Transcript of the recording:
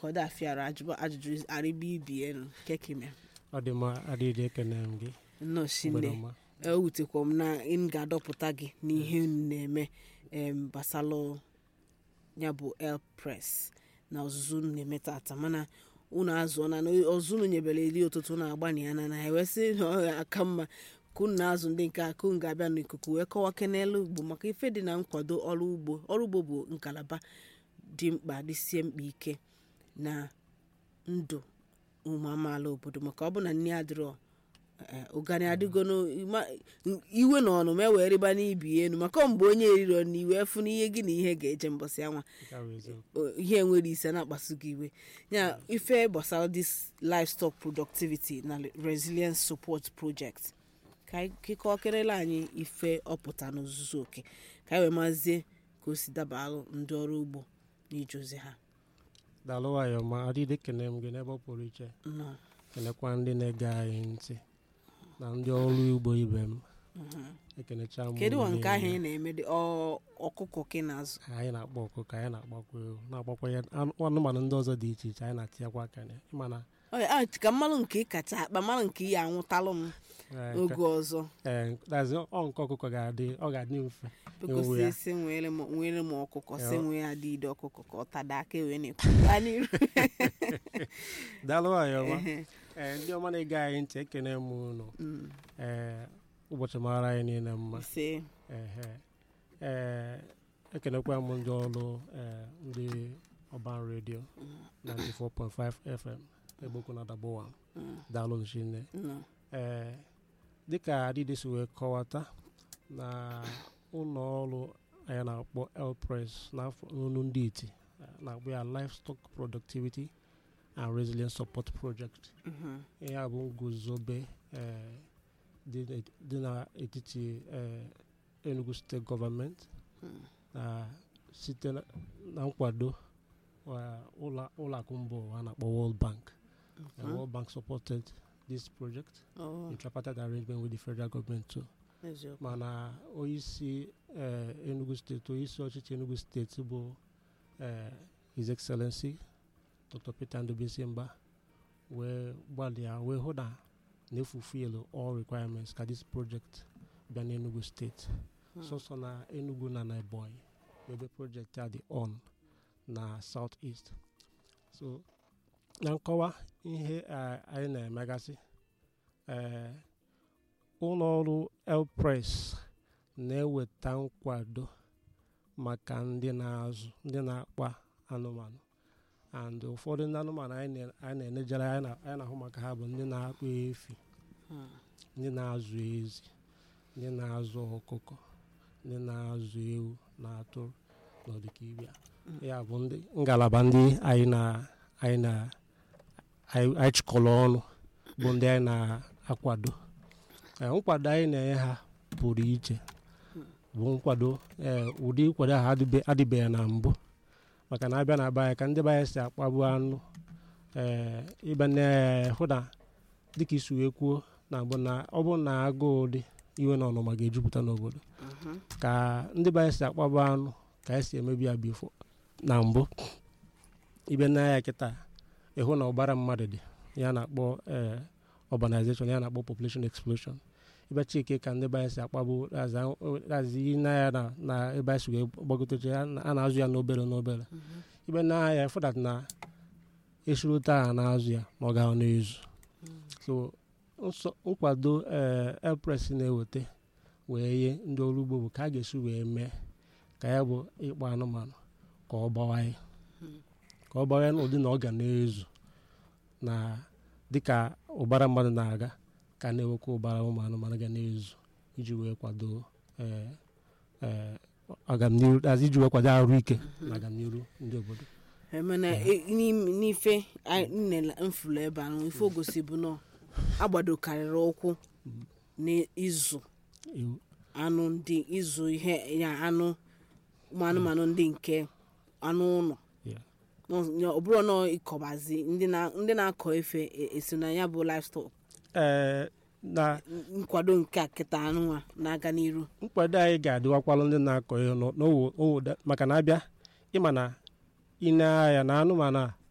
ka ọ dị afịara ajụba- ajụjụ arịba ibi enu kekime ọ dị mma adịghị ekene m gị nnọọ mgbede shinne ọma ewutekwa m na m ga-adọpụta gị n'ihe unu na-eme em gbasalụ ya bụ el press na ọzụzụ unu na-eme tata mana unu azụọ na ọzụzụ unu nyebere eri ụtụtụ na-agbani ya na na ewesị na ọ ga-aka mma ka unu na-azụ ndị nke aka unu ga-abịa n'ikuku wee kọwa kenelu ugbo maka ife dị na nkwado ọrụ ugbo ọrụ ugbo bụ ngalaba dị mkpa dịsie mkpa ike na ndụ ụmụ amaala obodo maka ọ bụ na nne adịrọ eh, ụgani adịgono ma- iwe na ọnụ ma ewee rịba n'ibi enu maka mgbe onye eriro na iwe fụ n'ihe gị na ihe ga-eje mbọsị anwa Nke a bụ eziokwu. o- ihe nwere ise na-akpasu gị iwe ya ife gbasara this livestock productivity na resilience support project ka anyị kịkọ kerela anyị ife ọpụta n'ozuzu oke ka anyị wee mazie ka o si dabalụ ndị ọrụ ugbo n'ije ozi ha daalụ nwayọ ma adịghị ekene m gị n'ebe ọ pụrụ iche Nnọọ. kenekwa ndị na-ege anyị ntị na ndị ọrụ ugbo ibe m Mhm. ekenecha m kedu unu wa nke ahụ niile. ị na-eme dị ọ- ọkụkọ ka ị na-azụ anyị na-akpọ ọkụkọ anyị na-agbakwa ewu na-agbakwa ya anụ- anụmanụ ndị ọzọ dị iche iche anyị na-atinyekwa aka na ịmana Ọ ya, ah, ka mmalụ nke ị kacha akpa mmalụ nke ị anwụtalụ m eh, oge nke- ọzọ eh, that's it. ọ nke ọkụkọ ga-adị ọ ga-adị mfe bekosi Ewu ya. esi nwere m nwere m ọkụkọ si Ya. nwee adịide ọkụkọ ka ọ tada aka wee na-ekwu gaa n'iru daalụ nwayọ ma Ehe. Eh, ndị ọma na-ege anyị ntị ekene m unu Mm. ee ụbọchị mara anyị niile mma ise ehe ee ekenekwa m ndị ọrụ ee ndị ọban redio 94.5 fm egbokwu na dabowa Mm. daalụ nchinne Nnọọ. ee dịka adịdị si wee kọwata na ụlọ ọrụ anyị na-akpọ elpress n'afọ n'onu ndị iti eh, na-akpọ ya livestock productivity and resilience support project Mhm. ihe a bụ nguzobe eh, dị n'et- dị n'etiti eh, enugu steeti gọọmenti Mm. na site na na nkwado wa ụlọ ụlọ akụ mba ụwa a na-akpọ world bank Eh, Mhm. world bank supported this project Oh, in tripartite arrangement with the federal government too eziokwu. mana onyeisi eh, enugu steeti onyeisi ọchịchị enugu steeti bụ eh, his excellency dr peter ndubisi mba wee gbalịa wee hụ na na-efufil all requirements ka this project bịa n'enugu steeti Mm. sọsọ na enugu na na ebonyi ebe project a dị on na south east so na nkọwa ihe eh, anyị na-emegasị eh, ụlọ ọrụ elpress na-eweta nkwado maka ndị na-azụ ndị na-akpa anụmanụ and ụfọdụ ndị anụmanụ anyị na- anyị na-enejere anyị na- anyị na-ahụ maka ha bụ ndị na-akpa efi Mm. ndị na-azụ ezi ndị na-azụ ọkụkọ ndị na-azụ ewu na atụrụ na ọdịkibia Mm. ya bụ ndị ngalaba ndị anyị na anyị na anyị anyị chịkọrọ ọnụ bụ ndị anyị na-akwado Eh, nkwado anyị na-enye ha pụrụ iche bụ nkwado eh, ụdị nkwado ahụ adịbe- adịbeghị na mbụ maka na abịa na be anyị ka ndị be anyị si akpagbu anụ ee ịbịa na-hụ na dịka isi wee kwuo na mbụ na ọ bụrụ na agụụ dị iwe na ọnụma ga-ejupụta n'obodo Mhm. ka ndị be anyị si akpagbu anụ ka anyị si emebi ya bifo na mbụ ịbịa na ya kịta ịhụ na ọbara mmadụ dị ya na-akpọ ee urbanization ya na-akpọ population explosion ịbịa chike ka ndị be anyị si akpagbu razi na ya na na ebe anyị si wee gbagoteche ya na- a na-azụ ya n'obere n'obere Mhm. ibe na ya fụdat na esuru taa na-azụ ya ma ọ ga n'ezu Mm. so nso- nkwado ee elpres na-eweta wee nye ndị ọrụ ugbo bụ ka a ga-esi wee mee ka ya bụ ịkpa anụmanụ ka ọ gbawanye Mm. ka ọ gbawanye n'ụdị na ọ ga na-ezu na dịka ụbara mmadụ na-aga ka a na-ewekwa ụbara ụmụ anụmanụ ga na-ezu iji wee kwado ee ee ọganiru azi iji wee kwado arụ ike na ọganiru ndị obodo emena e- n'im- n'ife anyị nnele mfụlụ ebe ahụ ife ogosi bụ nọ agbadokarịrị ụkwụ n'ịzụ iwu anụ ndị ịzụ ihe ya anụ ụmụ anụmanụ ndị nke anụ ụlọ Yeah. Nọ- ya- ọ bụrụ nọ ịkọbazi ndị na- ndị na-akọ efe e- esi na ya bụ livestock ee na nkwado nke a kịta anụnwa na-aga n'iru nkwado anyị ga-adịwakwalụ ndị na-akọ ihe n'o- n'owo owo da- maka na abịa ịma na ine ahịa na anụmanụ a